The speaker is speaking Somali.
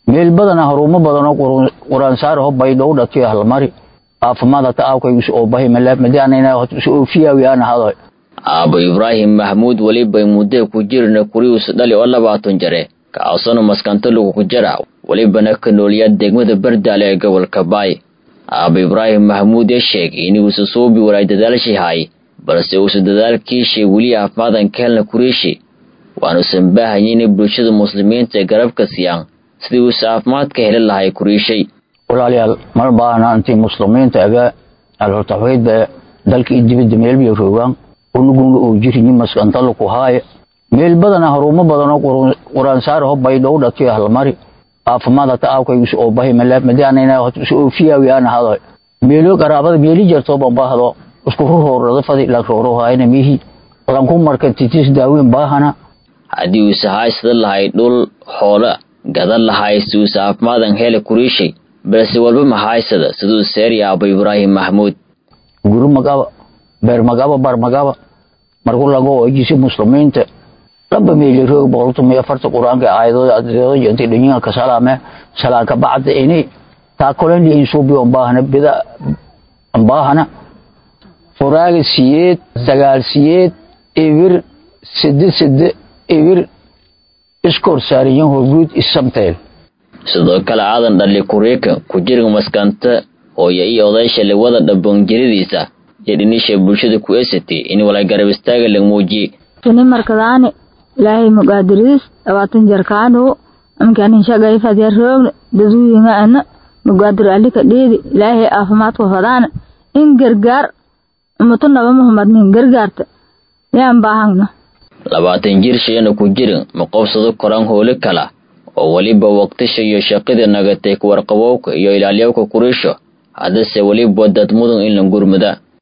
meel badana harumo badanoo quraansaaraho baydhow dhatiyo halmari caafimaadata aawkaygus oo bahi madianoofiyawi aan ahado aabo ibraahim maxmuud welibay muddee ku jirna kurihiisu dhali oo labaatan jare kaasano maskanta lagu ku jara welibana ka noolyaa degmada bardaale ee gobolka baay aabo ibraahim maxmuud ee sheegay inuusa suubi walaay dadaalshihay balse uusa dadaalkiishay weli caafimaadaan ka helna kuriishi waanuusan baahaya inay bulshada muslimiinta ee garabka siiyaan sidii uusa caafimaadka heli lahay kuriishay walaalayaal mal baahna intii muslimiinta aga alhortaxweydba dalka iyo dibadda meelbiyo roogaan unuguna oo jirini maskantala ku haaya meel badana harumo badanoo quraansaaraho baydhow dhatiyo halmari caafimaadata aawkaygus oo bahi madianoofiyawi aan ahado meelo qaraabada meeli jarto bambahdo isku rurhoorada fadi la roorohaayna mihi lanku marka titis daaweyn baahana haddii uusa haysada lahay dhul xoola gadan lahay si uusa caafimaadaan hele kuriishay balse walba ma haysada siduu seeri aabo ibraahim maxmuud guri magaba beer magaba bar magaba marku lago ojisi muslimiinta laba meeli roog boqoltuma afarta qur-aanka aayadooda adeedo inta dhinyiga ka salaame salaanka bacda ini taakolen insuubi baahana bida baahana furaaga siyeed sagaal siyeed ibir side side ibir iskor saariyan horguud isamteel sidoo kale aadan dhali kuriika ku jirga maskanta hooyo iyo odaysha lewada dhaboonjiradiisa iyo dhinisha bulshada ku esatay in walay garab istaaga la muujiye kini markadaani ilaahay mugaadiriis dhabaatan jarkaanu amkanin shagay fadya roogna daduyinga ana mugaadir alika dheedi ilaahay caafimaadka fadaana in gargaar umuto naba muhamadnin gargaarta yaan baahagna labaatan jir shayana ku jirin ma qobsado koran hooli kala oo weliba waqtisha iyo shaqida nagatay kuwarqabowka iyo ilaalyawka kuriisho haddase weliba dad mudan in la gurmada